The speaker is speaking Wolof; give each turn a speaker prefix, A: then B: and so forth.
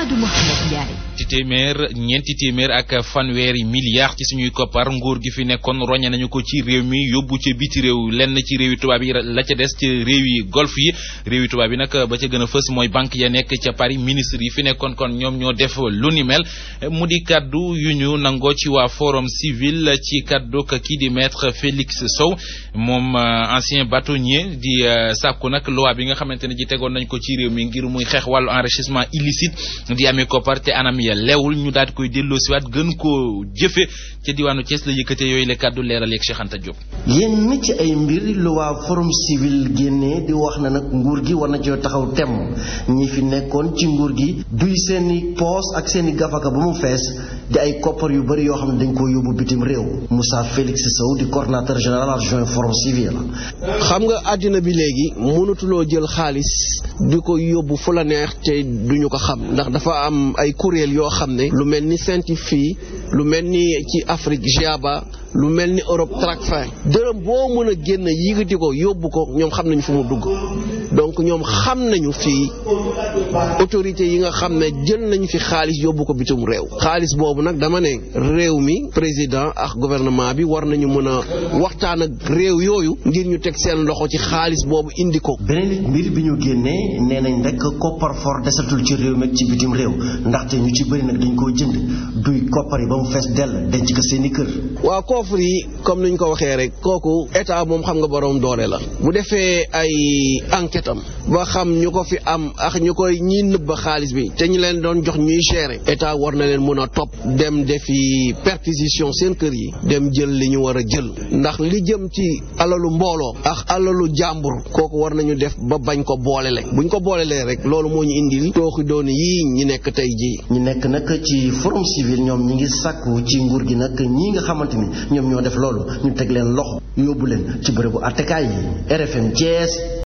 A: Mamadou Mouhamed Ndiaye.
B: ci téeméer ñeenti téeméer ak fanweeri milliards ci suñuy koppar nguur gi fi nekkoon roñe nañu ko ci réew mi yóbbu ca biti réew lenn ci réewi tubaab yi la ca des ci réew yi golf yi réewi tubaab yi nag ba ca gën a fës mooy banque ya nekk ca Paris ministre yi fi nekkoon kon ñoom ñoo def lu ni mel mu di kaddu yu ñu nangoo ci waa forum civil ci kaddu kii di maître Félix Sow moom ancien bâtonnier di sàkku nag loi bi nga xamante ne ji tegoon nañ ko ci réew mi ngir muy xeex wàllu enrichissement illicite di amee koppar te anam ya leewul ñu daal di koy delloosiwaat gën koo jëfe ca diwaanu Thiès la yëkkate yooyu la kàddu leeral yeeg Cheikh Anta Diop.
C: yenn ci ay mbir lu waa forum civil génnee di wax na nag nguur gi war na coo taxaw temm ñi fi nekkoon ci nguur gi duy seeni poos ak seeni gafaka ba mu fees di ay koppar yu bëri yoo xam ne dañ ko yóbbu bitim réew Moussa Félix Sow di coordonnateur général adjoint forum civil.
D: xam nga àddina bi léegi mënatuloo jël xaalis di ko yóbbu fu la neex te duñu ko xam ndax dafa am ay kuréel yoo xam ne lu mel ni Saint-Fii lu mel ni ci Afrique GIABA lu mel ni Europe Tracfin dërëm boo mën a génn yëgati ko yóbbu ko ñoom xam nañu fu mu dugg donc ñoom xam nañu fii autorités yi nga xam ne jël nañu fi xaalis yóbbu ko bitum réew xaalis boobu nag dama ne réew mi président ak gouvernement bi war nañu mën a waxtaan ak réew yooyu ngir ñu teg seen loxo ci xaalis boobu indi ko.
C: beneen mbir bi ñu génnee nee nañ rek koppar for desatul ci réew mi ak ci bitim réew ndaxte ñu ci bëri nag dañ koo jënd duy koppar yi ba mu fees dell denc ko seeni kër.
D: waaw coffre yi comme ni ñu ko waxee rek kooku état moom xam nga borom doole la bu defee ay enquête am ba xam ñu ko fi am ak ñu koy ñi nëbba xaalis bi te ñu leen doon jox ñuy gérer état war na leen mën a topp dem defi perquisition seen kër yi dem jël li ñu war a jël ndax li jëm ci alalu mbooloo ak alalu jàmbur kooku war nañu def ba bañ ko boolele buñ ko boolelee rek loolu moo ñu indil tooxi doon yii ñi nekk tey jii.
C: ñi nekk nag ci forum civil ñoom ñi ngi sàkku ci nguur gi nag ñii nga xamante ni ñoom ñoo def loolu ñu teg leen loxo yóbbu leen ci bërëbu attekaay yi RFM Thiès